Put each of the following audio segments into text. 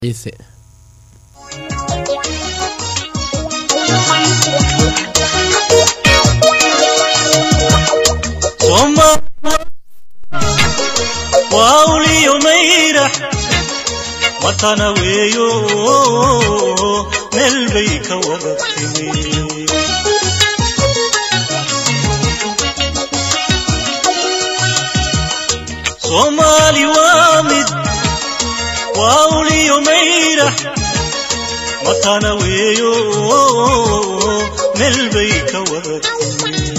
ciise wauliyo mayrax watana weeyo meel bay ka wada timi soomaali waa mid wauliyo mayrax watana weeyo meel bay ka wada timi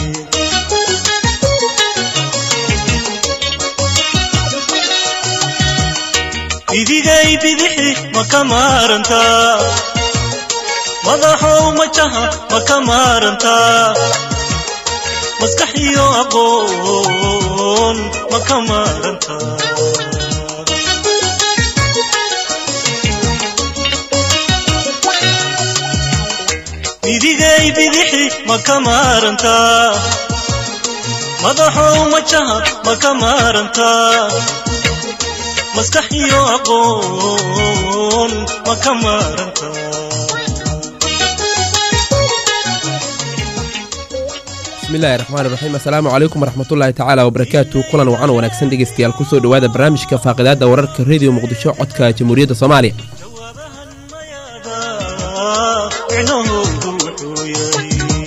bidigay bidixi ma ka maarantaa madaxow majaha ma ka maarantaa maskax iyo aqoon ma ka maarantaa bidigay bidixi ma ka maarantaa madaxow majaha ma ka maarantaa maskax iyo aqoon ma ka maaranta bismillahi raxmaan iraxiim assalaamu calaykum waraxmatullaahi tacaala wabarakaatu kulan wacan wanaagsan dhegeystayaal kusoo dhowaada barnaamijka faaqidaada wararka rediyo muqdisho codka jamhuuriyadda soomaaliya jawaabahan mayaada micnahoodu wuxuu yahay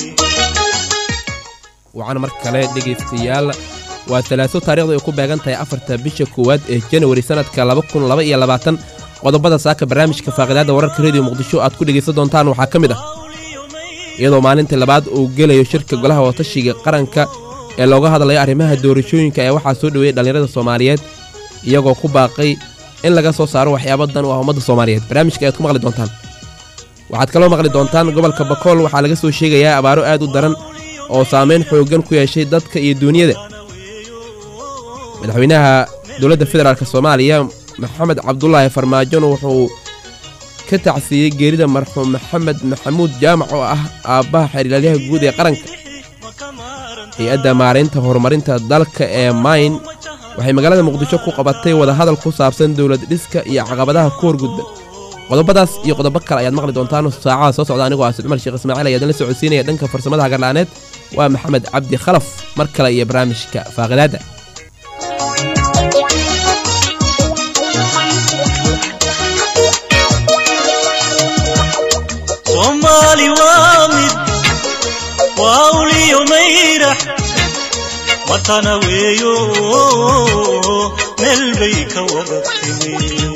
wacan mar kale dhegaystayaal waa talaaso taarikhda ay ku beegan tahay afarta bisha koowaad ee janawari sannadka laba kun laba iyo labaatan qodobada saaka barnaamijka faaqidaada wararka rediyo muqdisho aad ku dhegaysan doontaan waxaa ka mid ah iyadoo maalintii labaad uu gelayo shirka golaha watashiga qaranka ee looga hadlayo arrimaha doorashooyinka ee waxaa soo dhoweeyey dhallinyarada soomaaliyeed iyagoo ku baaqay in laga soo saaro waxyaabo dan u ah ummadda soomaaliyeed barnaamijka ayaad ku maqli doontaan waxaad kaloo maqli doontaan gobolka bakool waxaa laga soo sheegayaa abaaro aad u daran oo saamayn xooggan ku yeeshay dadka iyo duunyada madaxweynaha dowladda federaalk soomaaliya maxamed cabdulaahi farmaajona wuxuu ka tacsiiyey geerida marxuum maxamed maxamuud jaamac oo ah aabbaha xeerlaalyaha guud ee qaranka hay-adda maaraynta horumarinta dalka ee mayn waxay magaalada muqdisho ku qabatay wadahadal ku saabsan dowlad dhiska iyo caqabadaha ku horgudba qodobadaas iyo qodobo kale ayaad maqli doontaan saacada soo socda anigoo ah cumar sheekh ismaaciil ayaadin la socodsiinaya dhanka farsamada hagarla'aaneed waa maxamed cabdi khalaf mar kale iyo barnaamijka faaqidaadda soomaali waa mid wauliyo mayrax watana weeyo meel bay ka wada timi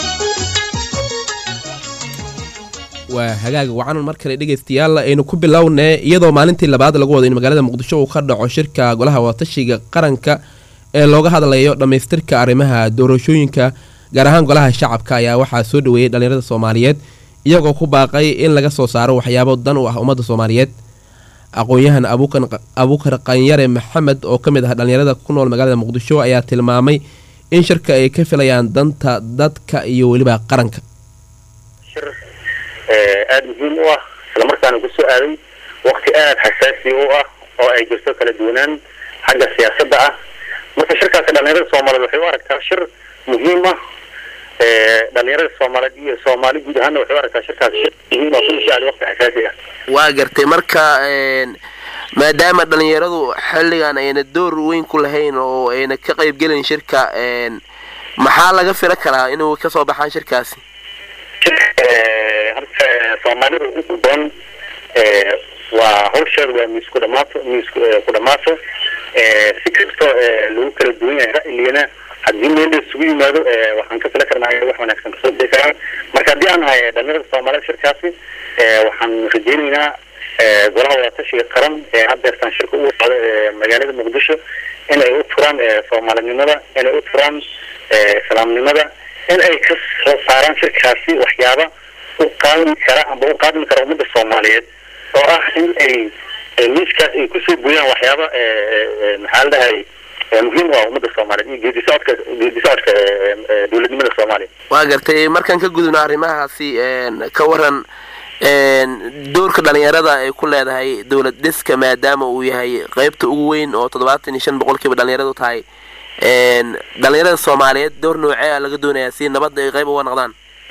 waa hagaag wacan mar kale dhegaystayaal aynu ku bilownee iyadoo maalintii labaad lagu wado in magaalada muqdisho uu ka dhaco shirka golaha watashiga qaranka ee looga hadlayo dhammaystirka arrimaha doorashooyinka gaar ahaan golaha shacabka ayaa waxaa soo dhoweeyey dhallinyarada soomaaliyeed iyagoo ku baaqay in laga soo saaro waxyaabo dan u ah ummadda soomaaliyeed aqoon-yahan abuukar qanyare maxamed oo ka mid ah dhallinyarada ku nool magaalada muqdisho ayaa tilmaamay in shirka ay ka filayaan danta dadka iyo weliba qaranka shir aada muhiim u ah islamarkaana ku soo aaday wakti aada xasaasi u ah oo ay jirto kala duwanaan xagga siyaasadda ah marka shirkaasi dhalinyarada soomaaliyeed waxay u aragtaa shir muhiim ah dhalinyarada soomaaliyeed iyo soomaali guud ahaana waxay u aragtaa shirkaasi shir muhiim ah kuna soo aaday wakti xasaasi ah waa gartay marka maadaama dhalinyaradu xilligan ayna door weyn ku lahayn oo ayna ka qayb gelin shirka maxaa laga fila karaa inuu kasoo baxaan shirkaasi horta soomaalida inta badan waa hawsheeda waa miis ku dhamaato miis ku dhamaato si kastoo lagu kala duwan yahay ra'yigana haddii meel la isugu yimaado waxaan ka fila karnaa wax wanaagsan kasoo bixi karaan marka haddii aan nahay dhalinyarada soomaaliyeed shirkaasi waxaan rajeyneynaa golaha wadatashiga qaran ee haddeertaan shirka ugu socda ee magaalada muqdisho in ay u turaan soomaalinimada inay u turaan islaamnimada in ay ka soo saaraan shirkaasi waxyaaba u qaadmi kara amba u qaadmi kara ummadda soomaaliyeed oo ah in ay miiskaas ay kusoo gooyaan waxyaaba maxaa la dhahay muhiim u ah ummadda soomaaliyeed iyo geedi socodka geedi socodka dowladnimada soomaaliya waa gartay markaan ka gudubno arrimahaasi ka waran doorka dhalinyarada ay ku leedahay dowlad dhiska maadaama uu yahay qeybta ugu weyn oo toddobaatan iyo shan boqolkiiba dhalinyaradu tahay dhalinyarada soomaaliyeed door noocee a laga doonayaa si nabadda ay qayb uga noqdaan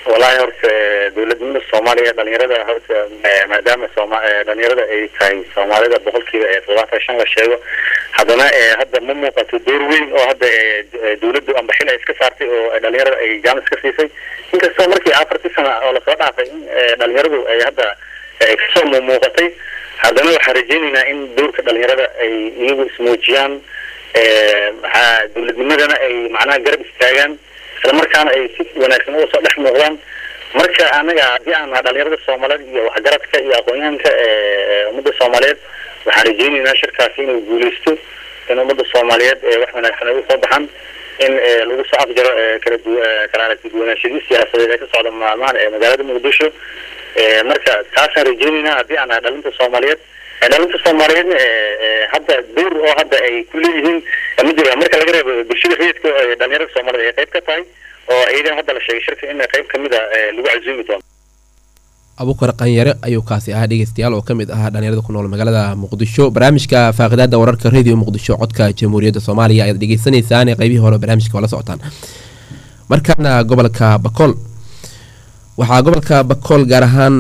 wallaahi horta dowladnimada soomaaliya dhalinyarada horta maadaama sooma dhalinyarada ay tahay soomaalida boqolkiiba todobaatan shan la sheego haddana hadda ma muuqato door weyn oo hadda dowladdu amba xil ay iska saartay oo dhalinyarada ay jaamis ka siisay inkastoo markii afartii sana oo lasoo dhaafay in dhalinyaradu ay hadda kasoo muuqatay haddana waxaan rajeynaynaa in doorka dhalinyarada ay iyagu ismuujiyaan maxaa dowladnimadana ay macnaha garab istaagaan isla markaana ay si wanaagsan uga soo dhex muuqdaan marka anaga haddii aan naha dhalinyarada soomaaliyeed iyo waxgaradka iyo aqoon-yahanka ummadda soomaaliyeed waxaan rajeynaynaa shirkaasi inuu guuleysto in ummadda soomaaliyeed wax wanaagsan ay usoo baxaan in lagu soo afjaro kala du kala aragti duwanaanshadii siyaasadeed ee ka socda maalmahan ee magaalada muqdisho marka taasaan rajeynaynaa haddii aan naha dhalinta soomaaliyeed dhalinta soomaaliyeedna hadda door oo hadda ay ku leeyihiin ma jira marka laga reebo bulshada rayidka dhalinyarada soomaaliyed ay qayb ka tahay oo iyagana hadda la sheegay shirka in qayb kamid a lagu casuumi doono abukar qanyare ayuu kaasi ahaa dhegeystayaal oo ka mid ahaa dhalinyarada ku nool magaalada muqdisho barnaamijka faaqidaada wararka radio muqdisho codka jamhuuriyadda soomaaliya ayaad dhegeysanaysaan qaybihii hore barnaamijka waa la socotaan markaana gobolka bakool waxaa gobolka bakool gaar ahaan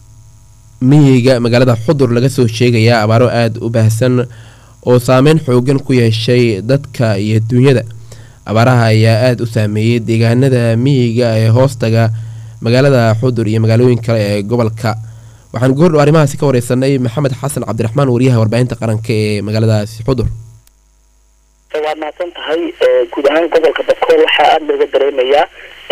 miyiga magaalada xudur laga soo sheegayaa abaaro aada u baahsan oo saameyn xoogan ku yeeshay dadka iyo duunyada abaaraha ayaa aada u saameeyey deegaanada miyiga ee hoostaga magaalada xudur iyo magaalooyin kale ee gobolka waxaan goordhow arrimahaasi ka wareysanay maxamed xasan cabdiraxmaan wariyaha warbaahinta qaranka ee magaaladaasi xudur waad mahadsan tahay guud ahaan gobolka bakool waxaa aada looga dareemayaa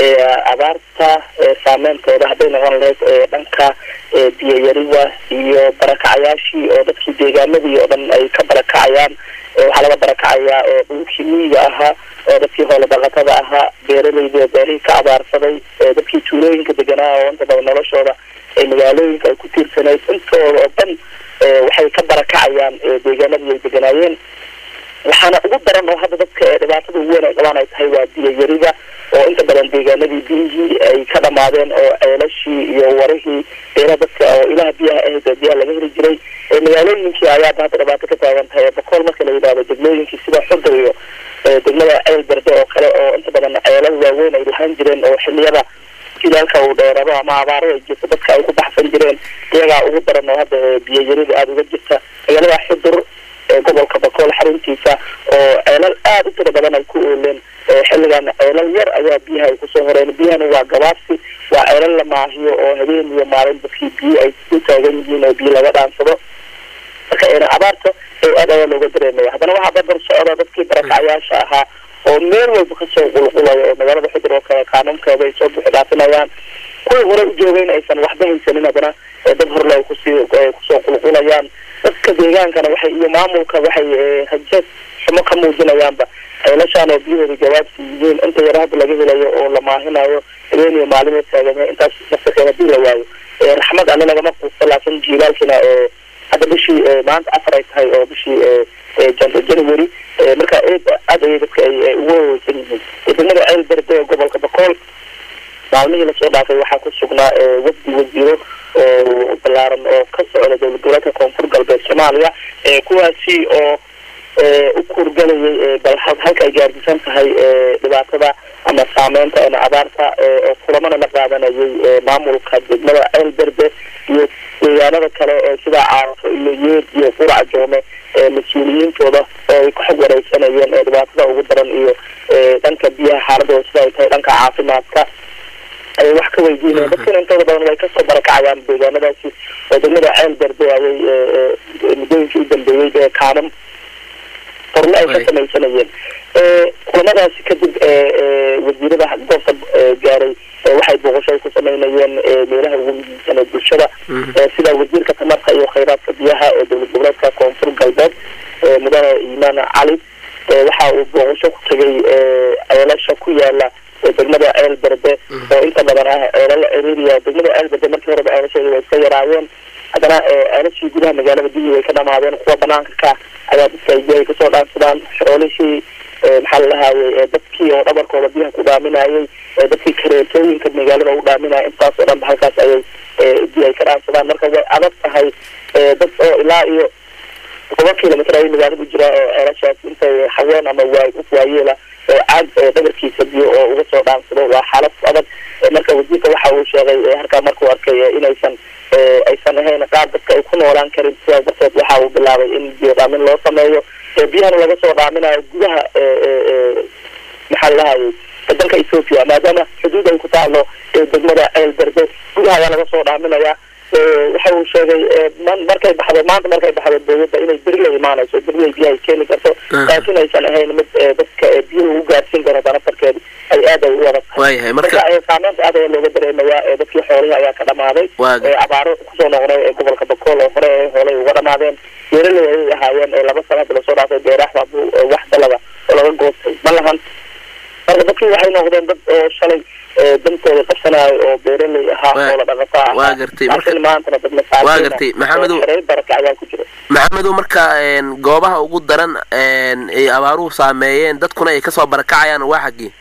abaarta saameyntooda hadday noqon lahayd dhanka biyayariga iyo barakacayaashii oo dadkii deegaamadii oo dhan ay ka barakacayaan waxaa laga barakacayaa dhulkii miyiga ahaa oo dadkii hoola dhaqatada ahaa beeraleyda beerihii ka abaarsaday dadkii tuulooyinka deganaa oo inta badan noloshooda ee magaalooyinka ay ku tiirsanayd intooda oo dhan waxay ka barakacayaan deegaamadii ay deganaayeen waxaana ugu daran oo hadda dadka dhibaatada ugu weyn ay qabaan ay tahay waa biyayariga oo inta badan deegaanadii biyihii ay ka dhamaadeen oo ceelashii iyo warihii beela dadka oo ilaha biyaha ahayd oo biyaha laga heli jiray magaalooyinkii ayaaba hadda dhibaato ka taagan tahay bakool marka la yidhahdo degmooyinkii sida xudur iyo degmada ceel berde oo kale oo inta badan ceelal waaweyn ay lahaan jireen oo xiliyada jilaalka uu dheerado ama abaaro ay jirto dadka ay ku baxsan jireen iyagaa ugu daran oo hadda biyayarida aada uga jirta magaalada xudur gobolka bakool xaruntiisa oo ceelal aada u tiro badan ay ku ooleen xilligan ceelal yar ayaa biyaha ay kusoo horeen biyahana waa gabaabsi waa ceelal la maahiyo oo habeen iyo maalin dadkii biyo ay ku taagan yihiin oo biyo laga dhaansado marka abaarta aad ayaa looga dareemaya haddana waxaa barbar socda dadkii barakacyaasha ahaa oo meel walba kasoo qulqulayo oo magaalada xudur oo kale qaanuunkeeda ay soo buuxi dhaafinayaan kuwii hore u joogeen aysan waxba haysanin haddana dad horle ay kusii kusoo qulqulayaan dadka deegaankana waxay iyo maamulka waxay hajeed xumo ka muujinayaanba ceelashaan oo biyahooda jawaabsi yihiin inta yar hadda laga helayo oo la maahinayo habeen iyo maalimo taaganya intaas nafsakeen hadii la waayo raxmad alle lagama quusto laakiin jiilaalkina hadda bishii maanta afar ay tahay oo bishii january marka aad ayay dadka ay ugu waweysan yihiin degmada ceel berde ee gobolka bakool maalmihii lasoo dhaafay waxaa ku sugnaa wafdi wasiiro oo balaaran oo ka socda dowlad goboleedka koonfur galbeed soomaaliya kuwaasi oo u kuurgalayay bal halka ay gaardisan tahay dhibaatada ama saameynta ama abaarta oo kulamana la qaadanayay maamulka degmada ceel berde iyo deegaanada kale sida caarafo iyo yeed iyo qurac joome mas-uuliyiintooda oo ay ku xog wareysanayeen dhibaatada ugu daran iyo dhanka biyaha xaaladooda sida ay tahay dhanka caafimaadka ayay wax ka weydiinayaan dadkana intooda badan way kasoo barakacayaan deegaanadaasi oo degmada ceel berde ayay muddooyinkii u dambeeyey ee kaanan horle ay ka samaysanayeen kulamadaasi kadib wasiirada goobta gaaray waxay booqasho ay ku sameynayeen meelaha ugu muhiimsan ee bulshada sida wasiirka tamarta iyo khayraadka biyaha ee dowlad goboleedka koonfur galbeed mudane imaan cali waxa uu booqasho ku tegay ceelasha ku yaala degmada ceel berde oo inta badan ah ceelal ciriiriya degmada ceel berde markii horeba ceelasheeda way iska yaraayeen haddana ceelashii gudaha magaalada biyihii way ka dhamaadeen kuwa banaanka ka ayaa dadka ay biyahay kasoo dhaansadaan xoolihii maxaa la dhahaaye dadkii oo dhabarkooda biyaha ku dhaaminayay dadkii kareetooyinka magaalada u dhaaminaya intaas oo dhanba halkaas ayay biyo ay ka dhaansadaan marka way adag tahay dad oo ilaa iyo toban kilomitr ayay magaalada u jiraa oo ceelashaas intay haween ama waay waayeela oo caag dhabarkiisa biyo oo uga soo dhaansado waa xaalad adag marka wasiirka waxa ee halkaa markuu arkay ee inaysan ee aysan ahayn qaar dadka ay ku noolaan karin sidaas darteed waxa uu bilaabay in biyo dhaamin loo sameeyo ee biyahana laga soo dhaaminayo gudaha ee ee ee maxaa lahayay dalka ethoopia maadaama xuduud ay ku taalo ee degmada ceel berde gudaha ayaa laga soo dhaaminayaa waxa uu sheegay man markay baxdo maanta markay baxdo dowladda inay beri la imaanayso beri ay biyaha keeni karto laakiin aysan ahayn mid dadka biyaha ugu gaarsiin karo danafarkeeda ay aad ay u adag waayahay marka marka saameynta aad ayaa looga dareemayaa dadkii xoolihii ayaa ka dhamaaday Waaga. abaaro kusoo noqday ee gobolka bakool oo hore ee hoolay uga dhamaadeen beeraley ayay ahaayeen ee laba sana hadda lasoo dhaafay beeraha buu wax dalaba oo laga goostay ma lahan marka dadkii waxay noqdeen dad oo shalay ee dantooda qabsanayo oo beeraley ahaa Waa- oo la dhaqato ahaa waa gartay. Marka- laakiin maantana dad masaakiin waa gartay. Maxamedow- xerey baraka ayaa ku jira maxamedow marka een, goobaha ugu daran een, ay abaaruhu saameeyeen dadkuna ay kasoo barakacayaan waa xaggii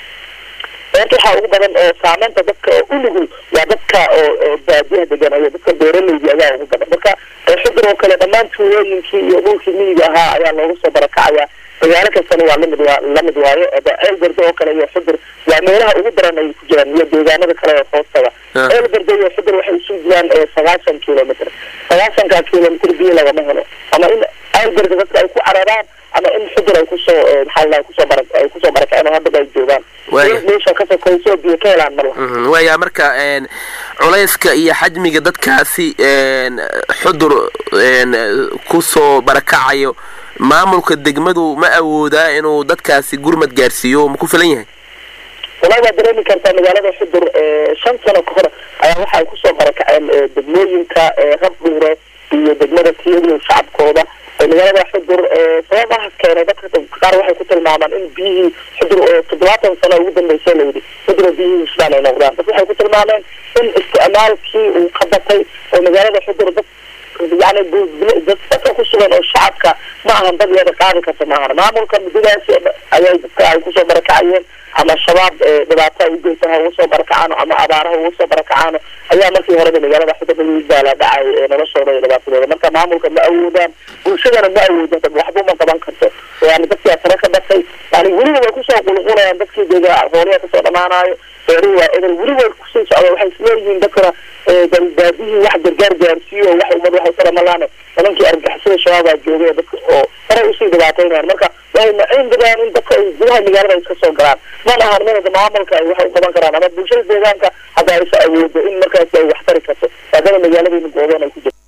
beerta waxaa ugu badan oo saameynta dadka oo u nugul waa dadka oo oo baadiyaha degan iyo dadka beeraleyda ayaa ugu badan marka ee xudur oo kale dhammaan tuulooyinkii iyo dhulkii miyiga ahaa ayaa looga soo barakacaya magaalo kastana waa lamid waa lamid waayo eba ceel berde oo kale iyo xudur waa meelaha ugu daran ay ku jiraan iyo deegaanada kale oo hoostaga Ah. ceel berde iyo xudur waxay isu jiraan ee sagaashan kilomitr sagaashanka kilomitr biyo lagama helo ama in ceel berde dadka ay ku cararaan ama in xudur ay kusoo ee, maxaa la kusoo bara ay kusoo barakaceen oo haddaba ay joogaan Waaya. meesha ka sokoysoo biyo ka helaan mar laha Mhm, waaya marka een, culayska iyo xajmiga dadkaasi een, xudur een, kusoo barakacayo maamulka degmadu ma awoodaa inuu dadkaasi gurmad gaarsiiyo ma ku filan yahay walahi waa dareemi kartaa magaalada xudur ee, shan sano ka hor ayaa waxa ay kusoo barakaceen ee, degmooyinka ee, rabdhuure iyo degmada tiyadiyo shacabkooda ee, magaalada xudur ee, sababaha keenay dadka qaar waxay ku tilmaamaan in biyihii xudur oo toddobaatan sano ugu dambeysay layidhi xudur biyihii sidaan ay noqdaan dad waxay ku tilmaameen in isticmaalkii uu ka batay oo magaalada xudur dad yani bu- bu- dad dadka ku sugan oo shacabka ma ahan dad iyada qaadi karta ma ahan maamulka muddadaasi ayay dadka ay kusoo barakacayeen ama shabaab ee, dhibaato ay ugeysan ha uga soo barakacaano ama abaaraha uga soo barakacaano ayaa markii horeba magaalada xudur lagu daala dhacay ee noloshooda iyo dhibaatadooda marka maamulka ma awoodaan bulshadana ma awoodo dad waxba ma qaban karto yani dadkii asare ka batay yani weliba way kusoo qulqulayaan dadkii dega hooliya kasoo dhamaanayo beeruhu waa edel weli way kusii socda waxay isleeyihiin dadkana ee, bal baadihii wax gargaar gaarsiiyo oo wax ummad waxay kala malaane nimankii argagixisada shabaabaa joogay dadka oo horay usii dhibaataynayaan marka waxay maciin badaan in dadka ay gudaha magaalada ay iska soo galaan mana ahan minada maamulka ay waxay u qaban karaan ama bulshada deegaanka hadda aysa awoodo in markaasi ay wax tari karto maadaama magaaladiina gooban ay ku jirto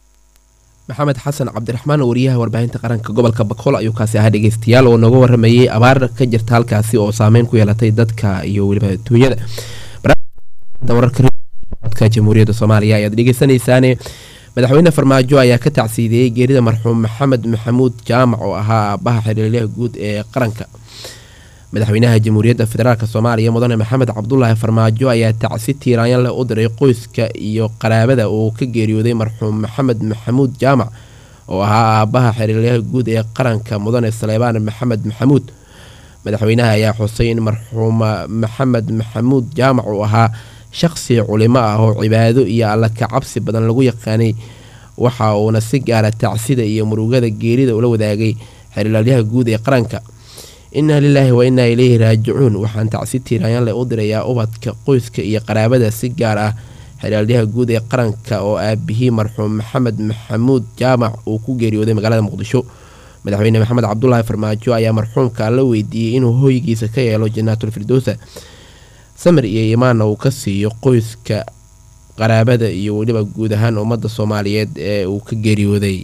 maxamed xasan cabdiraxmaan wariyaha warbaahinta qaranka gobolka bakool ayuu kaasi ahaa dhegeystayaal oo nooga waramayay abaar ka jirta halkaasi oo saameyn ku yeelatay dadka iyo weliba duunyada barnaamijka wararka codka jamhuuriyadda soomaaliya ayaad dhegeysanaysaane madaxweyne farmaajo ayaa ka tacsiidiyey geerida marxuum maxamed maxamuud jaamac oo ahaa aabaha xiriiryaha guud ee qaranka madaxweynaha jamhuuriyadda federaalk soomaaliya mudane maxamed cabdulaahi farmaajo ayaa tacsi tiiraanyan leh u diray qoyska iyo qaraabada uu ka geeriyooday marxuum maxamed maxamuud jaamac oo ahaa aabaha xiriiryaha guud ee qaranka mudane saleebaan maxamed maxamuud madaxweynaha ayaa xusay in marxuuma maxamed maxamuud jaamac uu ahaa shaqsi culimo ah oo cibaado iyo alla ka cabsi badan lagu yaqaanay waxa uuna si gaara tacsida iyo murugada geerida ula wadaagay xiriiryaha guud ee qaranka inaa lilaahi wa inaa ileyhi raajicuun waxaan tacsi tiiraanyanle u dirayaa ubadka qoyska iyo qaraabada si gaar ah xiriiryaha guud ee qaranka oo aabihii marxuum maxamed maxamuud jaamac uu ku geeriyooday magaalada muqdisho madaxweyne maxamed cabdulaahi farmaajo ayaa marxuumka la weydiiyey inuu hoygiisa ka yeelo janaatul firdowsa samir iyo imaanna uu ka siiyo qoyska qaraabada iyo weliba guud ahaan ummadda soomaaliyeed ee uu ka geeriyooday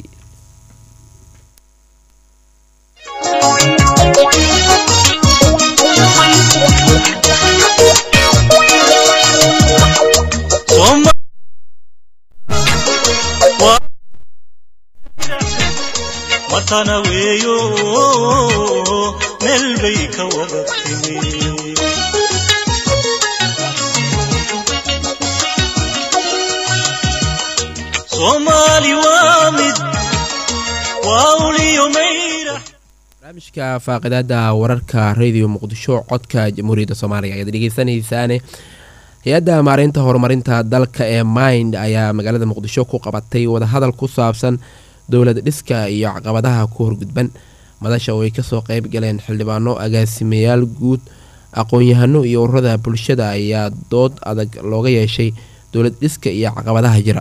Soma Wa- watana weeyo meel bay ka wada timi soomaali waa mid waa uliyo mayra barnaamijka faaqidaada wararka radio muqdisho codka jamhuuriyadda soomaaliya ayaad dhegeysanaysaane hay-adda maareynta horumarinta dalka ee mind ayaa magaalada muqdisho ku qabatay wadahadal ku saabsan dowlad dhiska iyo caqabadaha ku horgudban madasha oo ay kasoo qeyb galeen xildhibaano agaasimayaal guud aqoon-yahano iyo ururada bulshada ayaa dood adag looga yeeshay dowlad dhiska iyo caqabadaha jira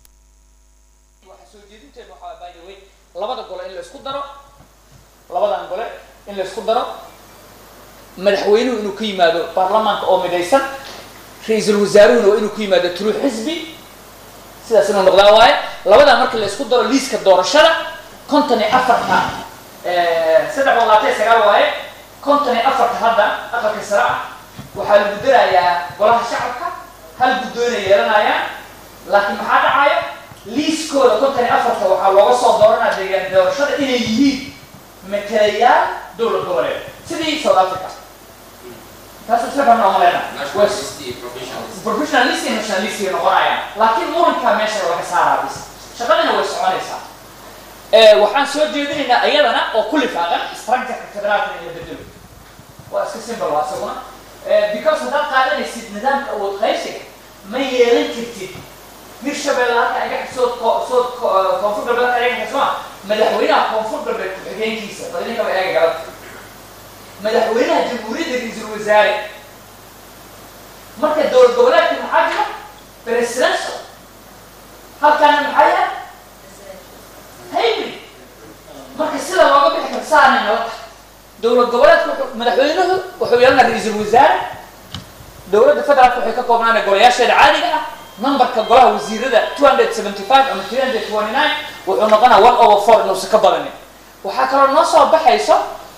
waxaa soo jeedinteedu waxaa by the way labada gole in la isku daro labadan gole in la isku daro madaxweynuhu inuu ka yimaado baarlamaanka oo midaysan ra-iisul wasaaruhuna waa inuu ka yimaado tulu xisbi sidaas inuu noqdaa waaye labadaa marka la isku daro liiska doorashada konton iyo afarta saddex boqol labaatan iyo sagaal waaye konton iyo afarta hadda aqalka sare ah waxaa lagu darayaa golaha shacabka hal guddoona yeelanayaan laakiin maxaa dhacaya liiskooda konton iyo afarta waxaa looga soo dooranaa deegaan doorashada inay yihiin matalayaal dowlad goboleed sidii south africa taas isla fahmna oma leena professionalist iyo nationalist ay noqonayaan laakiin murankaa meesha laga saaraa bis shaqadina way soconaysaa waxaan soo jeedinaynaa ayadana oo ku lifaaqan structureka federaalka in la bedelo waa iska simple waa isaguna because haddaad qaadanaysid nidaamka awood qaybsiga ma yeelan kartid hirshabelle halka iga sood sood koonfur galbeed halka iga xismaa madaxweynaha koonfur galbeed ku-xigeenkiisa badinka ba eega galad madaxweynaha jamhuuriyadda ra-iisul wasaare marka dowlad goboleedka maxaa jira presidential halkaana maxaa yahay hybrid marka sida looga bixi karo saanay nala tahay dowlad goboleedka wuxuu madaxweynuhu wuxuu yeelanaa ra-iisul wasaare dowladda federaalka waxay ka koobnaana golayaasheeda caadiga ah numberka golaha wasiirada two hundred seventy five ama three hundred twenty nine wuxuu noqonaa one over four inuusan ka badanin waxaa kaloo noo soo baxayso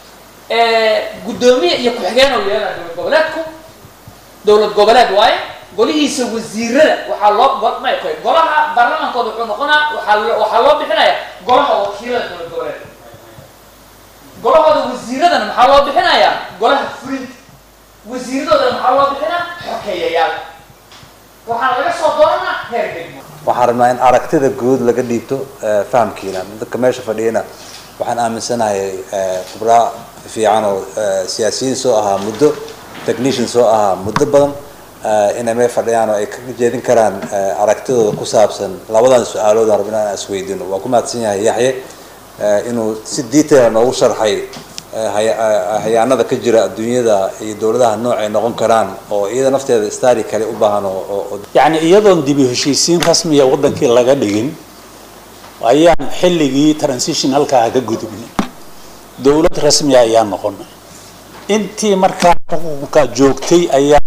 guddoomiye iyo ku-xigeen oo yeelana dowlad goboleedku dowlad goboleed waaye golihiisa wasiirada waxaa loo may koy golaha baarlamaankooda wuxuu noqonaa waxaa loo waxaa loo bixinaya golaha wakiilada dowlad goboleed golahooda wasiiradana maxaa loo bixinayaa golaha fulinta wasiiradoodana maxaa loo bixinaa xokeeyayaal waxaana laga soo dooranaa heer degmo waxaan rabnaa in aragtida guud laga dhiibto fahamkiina dadka meesha fadhiyana waxaan aaminsanahay khubraa fiican oo siyaasiyiin soo ahaa muddo technician soo ahaa muddo badan inay meel fadhiyaan oo ay ka jeedin karaan aragtidooda ku saabsan labadan su-aalood aan rabnaa inaan isweydiino waa ku mahadsan yahay yaxye inuu si detail noogu sharxay hayaanada ka jira adduunyada iyo dowladaha nooc ay noqon karaan oo iyada nafteeda stari kale u baahan oo yacni iyadoon dibi heshiisiin rasmiya waddankii laga dhigin ayaan xilligii transitionalkaa ka gudubnay dowlad rasmiya ayaan noqonay intii markaa xuquuqka joogtay ayaa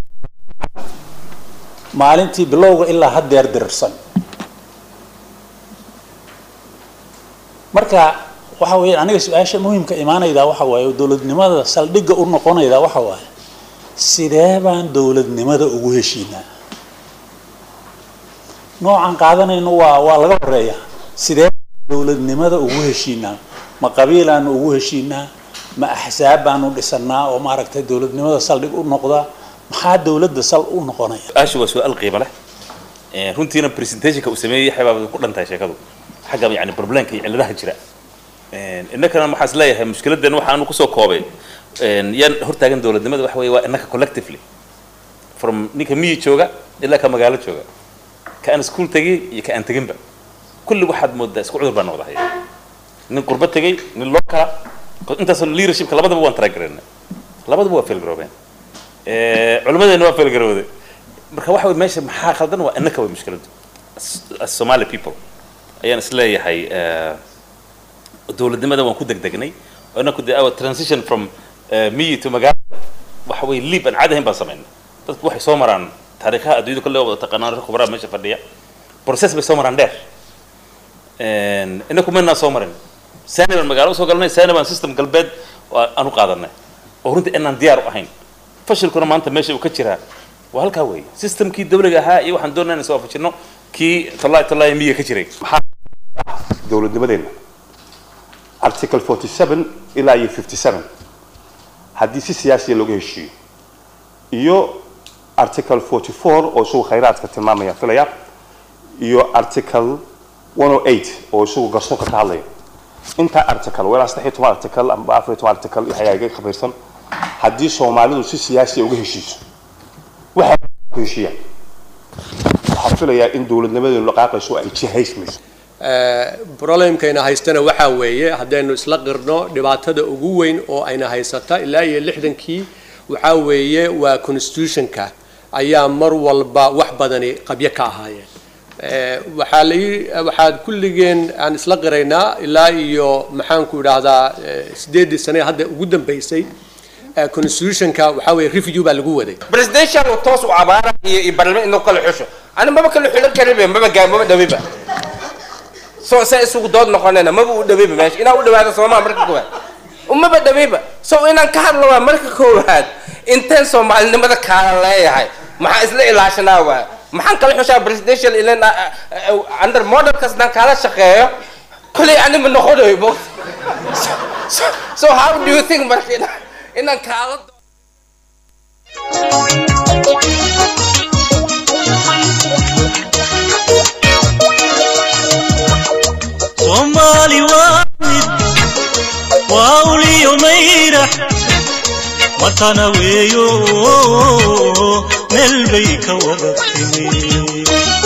maalintii bilowga ilaa haddeer dirirsan marka waxa weeyaan aniga su-aasha muhimka imaanaydaa waxa waaye oo dowladnimada saldhigga u noqonaydaa waxa waaye sidee baan dowladnimada ugu heshiinaa noocan qaadanayno waa waa laga horeeya sidee dowladnimada ugu heshiinaa ma qabiilaanu ugu heshiinaa ma axsaab baanu dhisanaa oo maaragtay dowladnimada saldhig u noqda maxaa dowladda sal u noqonaya su-aashu waa su-aal qiimo leh runtiina presentationka uu sameeyey yaxya baa ku dhantahay sheekadu xagga yani problemka iyo cilladaha jira innakana waxaa is leeyahay mushkiladan waxaanu kusoo koobay yaan hortaagan dowladnimada waxa weeye waa innaka collectively from ninka miyi jooga ilaa ka magaalo jooga ka aan iskuul tegay iyo ka aan teginba kulli waxaad moodaa isku cudur baa noqdahay nin qurbo tegay nin loo kala intaasoo leadershipka labadaba waan taragarayna labadaba waa failgaroobeen culimadeena waa failgarowday marka waxa weye meesha maxaa khaldan waa innaka way mushkiladu as somali people ayaan is leeyahay dowladnimada waan ku degdegnay oo inaku de our transition from miyi to magaalo waxa weye liib aan caadi ahayn baan samaynay dadku waxay soo maraan taariikhaha adduunyada kolle wada taqaanaan rag khubraa meesha fadhiya process bay soo maraan dheer inaku maynaa soo marin sani baan magaalo usoo galnay sani baan system galbeed aan u qaadanay oo runtii inaan diyaar u ahayn fashilkuna maanta meesha uu ka jiraa waa halkaa weeye systemkii dawliga ahaa iyo waxaan doonaa inaan soo waafajino kii tollaay tollaay miyiga ka jiray dowladnimadeena article 47 ilaa iyo 57 haddii si siyaasiya looga heshiiyo iyo article 44 oo isagu khayraadka tilmaamaya filaya iyo article 108 oo isagu garsoorka ka hadlaya intaa article walaa saddex iyo toban article amba afar iyo toban article iyo xagaaga khabiirsan haddii soomaalidu si siyaasiya uga heshiiso waxay ku heshiiyaan waxaa filayaa in dowladnimadeenu dhaqaaqayso ay jihaysmayso problemkayna haystana waxaa weeye haddaynu isla qirno dhibaatada ugu weyn oo ayna haysata ilaa iyo lixdankii waxaa weeye waa constitutionka ayaa mar walba wax badani qabyo ka ahaayeen Eh, waxaa la ii- waxaad kulligeen aan isla qiraynaa ilaa iyo maxaanku idhaahdaa eh, sideedii sane hadda ugu dambeysay eh, constitutionka waxaa weeye review baa lagu waday presidential uu toos u abaara iyo iyo barlama inuu kala xusho ani maba kala xulan karibe maba gaa maba dhawiba so se isugu dood noqonayna maba u dhawiba meesha inaa u dhawaada soomaa marka koowaad umaba dhawiba so inaan ka hadlo waa marka koowaad inteen soomaalinimada kaala leeyahay maxaa isla ilaashanaa waa maxaan kala xushaa presidential ilan under modelkas daan kaala shaqeeyo kolay ani ma noqonayo bo so, so, so how do you think marka inaan inaan kaala soomaali waa mid waa uliyo mayrax matana weeyo meel bay ka wada timi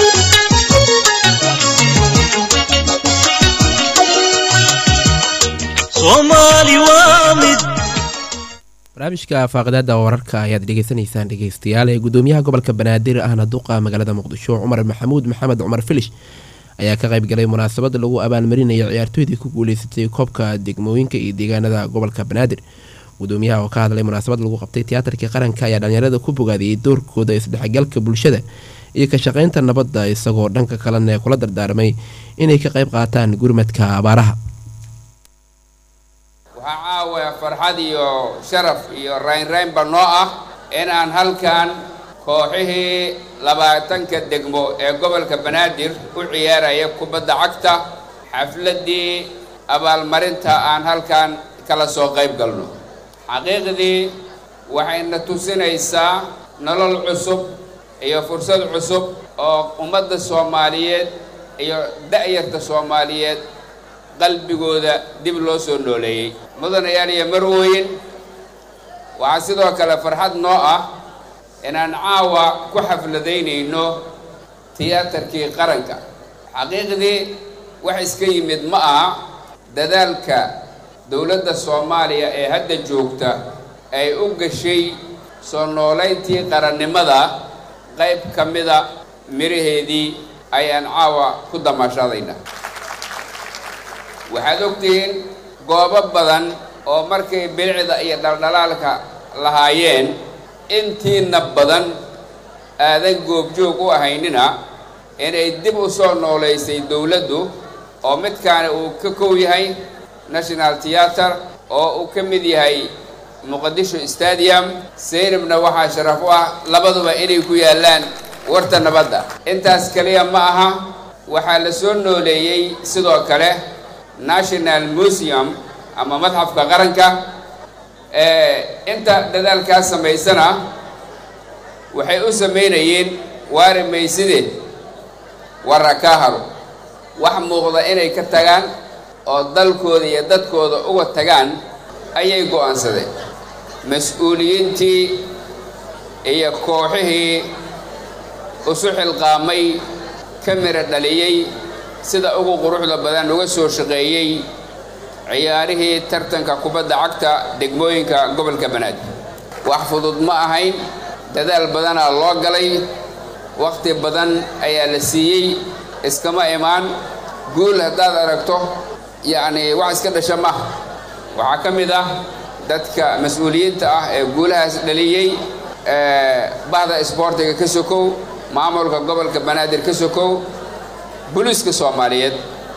soomaali waa mid barnaamijka faaqidaada wararka ayaad dhegeysanaysaan dhegeystayaal ee gudoomiyaha gobolka banaadir ahna duqa magaalada muqdisho cumar maxamuud maxamed cumar filish ayaa ka qayb galay munaasabad lagu abaalmarinayo ciyaartooydii ku guuleysatay koobka degmooyinka iyo deegaanada gobolka banaadir gudoomiyaha oo ka hadlay munaasabad lagu qabtay tiyaatarkii qaranka ayaa dhalinyarada ku bogaadiyey doorkooda isdhexgalka bulshada iyo ka shaqeynta nabadda isagoo dhanka kalena kula dardaarmay inay ka qayb qaataan gurmadka abaaraha waxaa caawa farxad iyo sharaf iyo raynraynba noo ah in aan halkan kooxihii labaatanka degmo ee gobolka banaadir u ciyaaraya kubadda cagta xafladdii abaalmarinta aan halkan kala soo qayb galno xaqiiqdii waxayna tusinaysaa nolol cusub iyo fursad cusub oo ummadda soomaaliyeed iyo da'yarta soomaaliyeed qalbigooda dib loo soo nooleeyey mudanayaal iyo marwooyin waxaa sidoo kale farxad noo ah inaan caawa ku xafladaynayno tiyaatarkii qaranka xaqiiqdii wax iska yimid ma aha dadaalka dowladda soomaaliya ee hadda joogta ay u gashay soo noolayntii qarannimada qayb ka mida miraheedii ayaan caawa ku damaashadayna waxaad ogtihiin goobo badan oo markay bilicda iyo dhaldhalaalka lahaayeen intiina badan aadan goobjoog u ahaynina inay dib u soo noolaysay dowladdu oo midkaani uu ka kow yahay national theatre oo uu ka mid yahay muqadisho stadium saynabna waxaa sharaf u ah labaduba inay ku yaallaan warta nabadda intaas kaliya ma aha waxaa la soo nooleeyey sidoo kale national museum ama madxafka qaranka inta dadaalkaas samaysana waxay u samaynayeen waari mayside warra kaa haro wax muuqda inay ka tagaan oo dalkooda iyo dadkooda uga tagaan ayay go'aansadeen mas-uuliyiintii iyo kooxihii isu xilqaamay ka mira dhaliyey sida ugu quruxda badan uga soo shaqeeyey ciyaarihii tartanka kubadda cagta degmooyinka gobolka banaadir wax fudud ma ahayn dadaal badanaa loo galay wakhti badan ayaa la siiyey iskama imaan guul haddaad aragto yacni wax iska dhasha maaha waxaa ka mid ah dadka mas-uuliyiinta ah ee guulahaas dhaliyey bahda isboortiga ka sokow maamulka gobolka banaadir ka sokow booliiska soomaaliyeed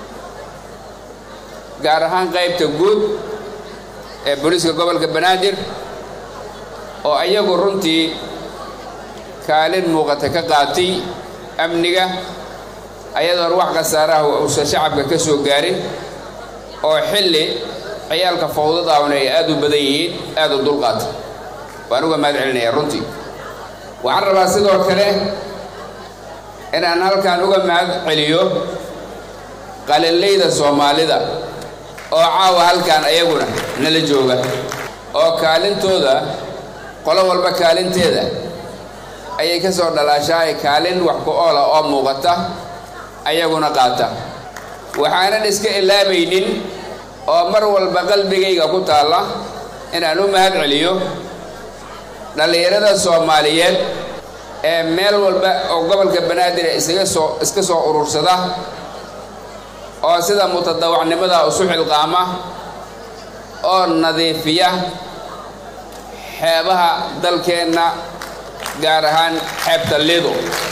gaar ahaan qaybta guud ee booliiska gobolka banaadir oo iyagu runtii kaalin muuqata ka qaatay amniga ayadoon wax khasaaraha uusan shacabka ka soo gaarin oo xilli ciyaalka fawdadaawna ay aada u badan yihiin aada u dulqaata waan uga mahad celinayaa runtii waxaan rabaa sidoo kale inaan halkan uga mahad celiyo qalinleyda soomaalida oo caawa halkan ayaguna nala jooga oo kaalintooda qolo walba kaalinteeda ayay ka soo dhalaashaay kaalin wax ku oola oo muuqata ayaguna qaata waxaanan iska ilaabaynin oo mar walba qalbigayga ku taalla inaan u mahad celiyo dhallinyarada soomaaliyeed ee meel walba oo gobolka banaadir isaga soo iska soo urursada oo sida mutadawacnimada isu xilqaama oo nadiifiya xeebaha dalkeenna gaar ahaan xeebta lido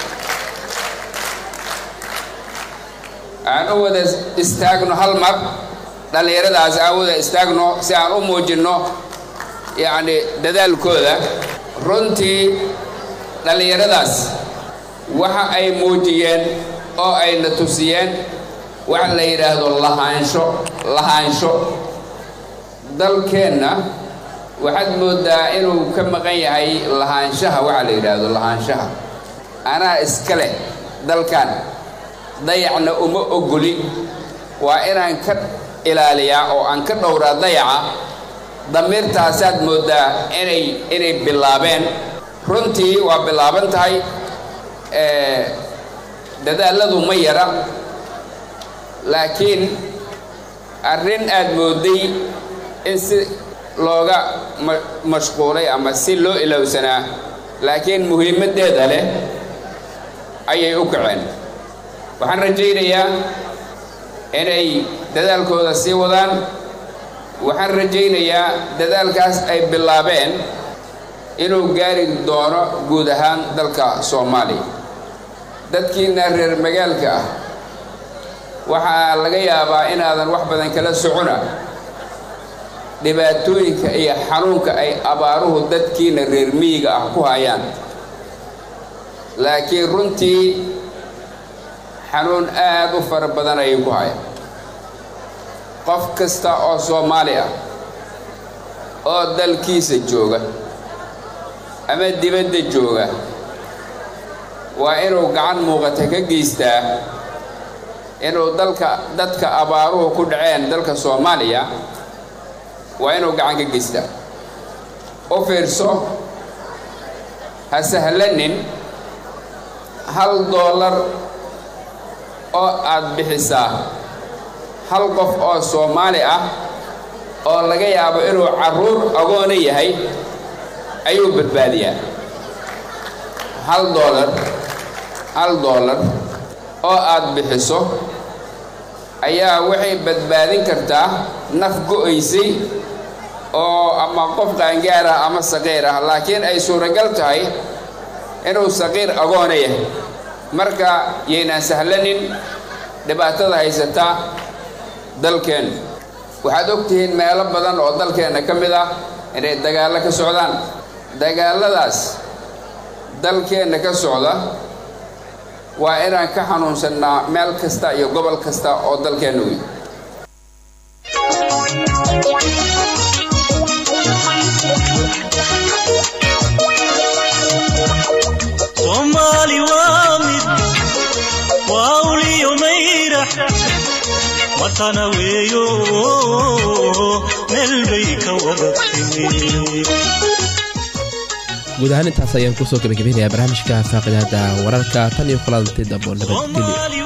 aan u wada istaagno hal mar dhallinyaradaas aan wada istaagno si aan u muujinno yacni dadaalkooda runtii dhallinyaradaas waxa ay muujiyeen oo ayna tusiyeen waxa la yidhaahdo lahaansho lahaansho dalkeenna waxaad moodaa inuu ka maqan yahay lahaanshaha waxa la yidhaahdo lahaanshaha anaa iska leh dalkan dayacna uma ogoli waa inaan ka ilaaliyaa oo aan ka dhowraa dayaca damiirtaasaad moodaa inay inay bilaabeen runtii waa bilaaban tahay dadaaladu ma yara laakiin arrin aad mooday in si looga mashquulay ama si loo ilowsanaa laakiin muhiimaddeeda leh ayay u kaceen waxaan rajaynayaa inay dadaalkooda sii wadaan waxaan rajaynayaa dadaalkaas ay bilaabeen inuu gaari doono guud ahaan dalka soomaaliya dadkiina reer magaalka ah waxaa laga yaabaa inaadan wax badan kala socona dhibaatooyinka iyo xanuunka ay abaaruhu dadkiina reer miyiga ah ku hayaan laakiin runtii xanuun aad u fara badan ayay ku hayaan qof kasta oo soomaali ah oo dalkiisa jooga ama dibadda jooga waa inuu gacan muuqata ka geystaa inuu dalka dadka abaaruhu ku dhaceen dalka soomaaliya waa inuu gacan ka geystaa u fiirso ha sahlanin hal doolar oo aad bixisaa hal qof oo soomaali ah oo laga yaabo inuu carruur agoona yahay ayuu badbaadiyaa hal doolar hal doolar oo aad bixiso ayaa waxay badbaadin kartaa naf go-aysay oo ama qof qaangaar ah ama saqiir ah laakiin ay suuragal tahay inuu saqiir agoona yahay marka yaynaan sahlanin dhibaatada haysata dalkeen waxaad ogtihiin meelo badan oo dalkeenna ka mid ah inay dagaallo ka socdaan dagaalladaas dalkeenna ka socda waa inaan ka xanuunsannaa meel kasta iyo gobol kasta oo dalkeenna wey soomaali waa mid waa uliyo mayrax watana weeyo meel bay ka wada timi guud ahaan intaas ayaan kusoo gebagabeynayaa barnaamijka faaqidaada wararka tan iyo kulanti dambo nabadgelyo